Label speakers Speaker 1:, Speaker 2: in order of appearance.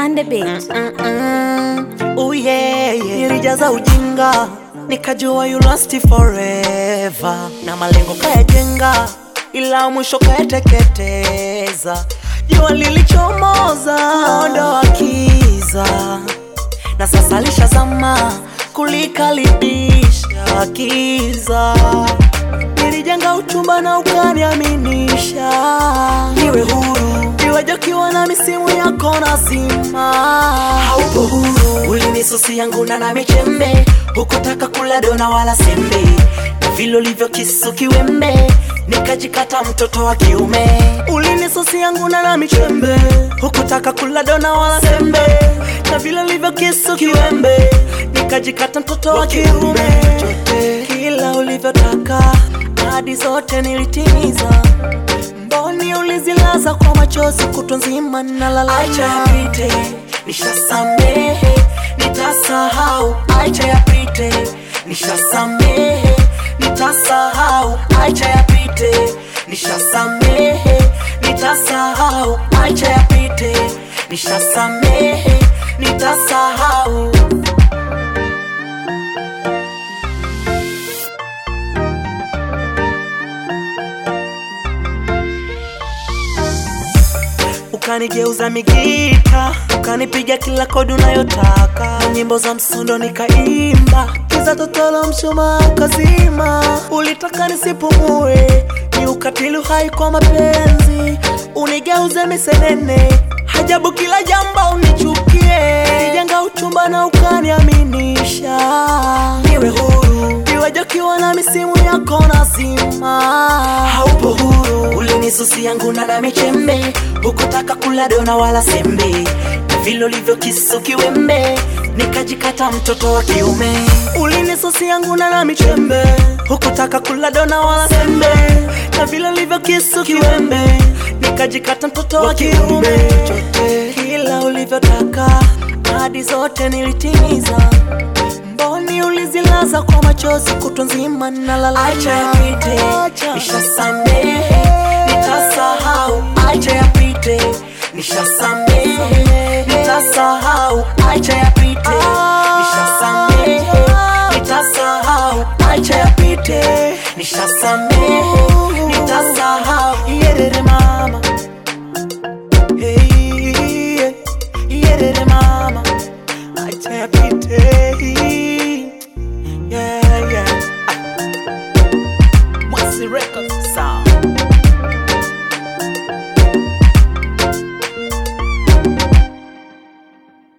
Speaker 1: on the beat.
Speaker 2: Mm-mm. Oh yeah, yeah. Nilijaza ujinga nikajua you last forever, na malengo kayajenga, ila mwisho kayateketeza. Jua lilichomoza ondoa kiza, na sasa lishazama kulikaribisha kiza. Nilijenga uchumba na ukaniaminisha niwe huru, iwe jokiwa na misimu yako nazima. Haupo huru, ulinisusi yangu na na michembe, hukutaka kula dona wala sembe, na vile ulivyo kisu kiwembe nikajikata mtoto wa kiume. Ulinisusi yangu na na michembe, hukutaka kula dona wala sembe, na vile ulivyo kisu kiwembe nikajikata mtoto wa kiume. Kila ulivyotaka ahadi zote nilitimiza, mboni ulizilaza kwa machozi kutwa nzima nalala. Acha yapite, nishasamehe, nitasahau. Acha yapite, nishasamehe, nitasahau. Acha yapite, nishasamehe, nitasahau. Acha yapite, nishasamehe, nitasahau. ukanigeuza migita, ukanipiga kila kodi unayotaka, nyimbo za msondo nikaimba, kiza totolo mshumaa ukazima. Ulitaka nisipumue, ni ukatili hai kwa mapenzi, unigeuze misenene, hajabu kila jambo unichukie, nijenga uchumba na ukaniaminisha niwe huru, iwe jokiwa na misimu yako nazima. Haupo huru, ulinisusi yangu na na michembe, hukutaka kula dona wala sembe, na vile ulivyo kisu kiwembe, nikajikata mtoto wa kiume. Ulinisusi yangu na na michembe, hukutaka kula dona wala sembe, na vile ulivyo kisu kiwembe, nikajikata mtoto wa kiume. Kila ulivyotaka ahadi zote nilitimiza, mboni ulizilaza kwa machozi kutwa nzima nalala. Acha yapite, nishasamehe, nitasahau. Acha yapite, nishasamehe, nitasahau. Acha yapite, nishasamehe, nitasahau. Acha yapite, nishasamehe, nitasahau. Yerere mama